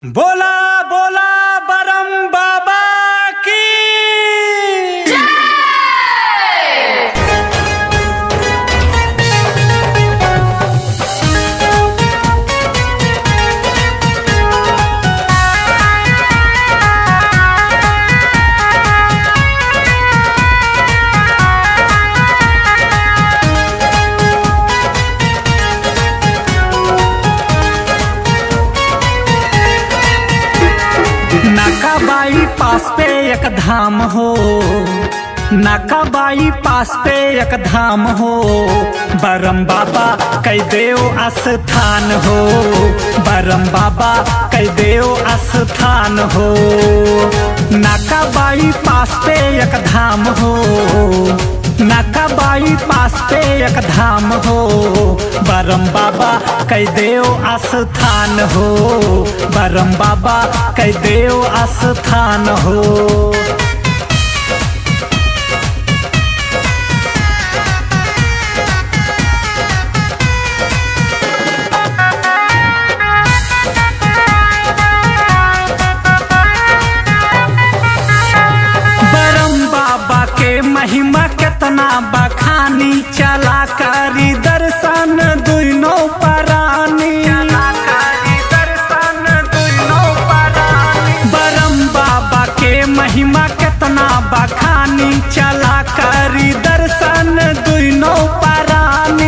बोला बोला बरम बाबा की नाकाबाई पास पे एक धाम हो नाकाबाई पास पे एक धाम हो बरम बाबा कई देव स्थान हो बरम बाबा कई देव स्थान हो नाकाबाई पास पे एक धाम हो नाकाबाई पास पे एक धाम हो बरम बाबा कई देव स्थान हो बरम बाबा कई देव स्थान हो बरम बाबा के महिमा कितना बखानी चला करी दर्शन दुनो परानी बरम बाबा के महिमा कितना बखानी चला करी दर्शन दुनो परानी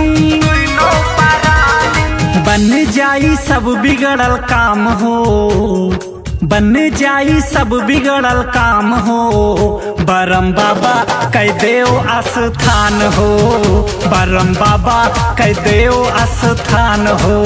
बन जाई सब बिगड़ल काम हो बन जाई सब बिगड़ल काम हो बरम बाबा कई देव स्थान हो बरम बाबा कई देव स्थान हो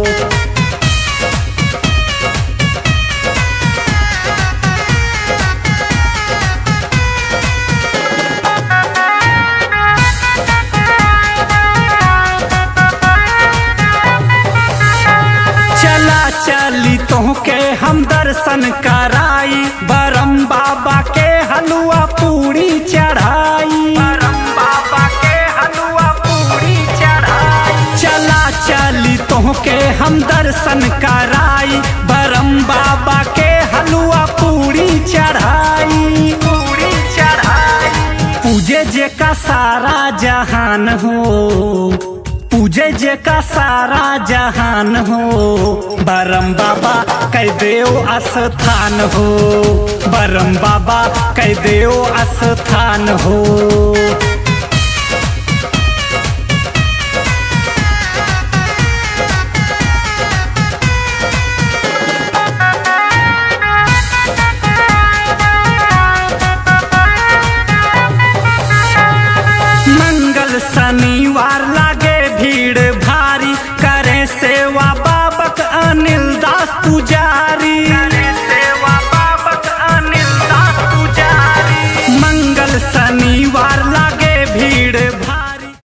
चला चली तोहके हम दर्शन कराई बरम बाबा के हलुआ पूरी चढ़ाई बरम बाबा के हलुआ पूरी चढ़ाई चला चली तोहके हम दर्शन कराई बरम बाबा के हलुआ पूरी चढ़ाई पूरी चढ़ाई पूजे जे का सारा जहान हो पूजे जे का सारा जहान हो बरम बाबा कई देव स्थान हो बरम बाबा कई देव स्थान हो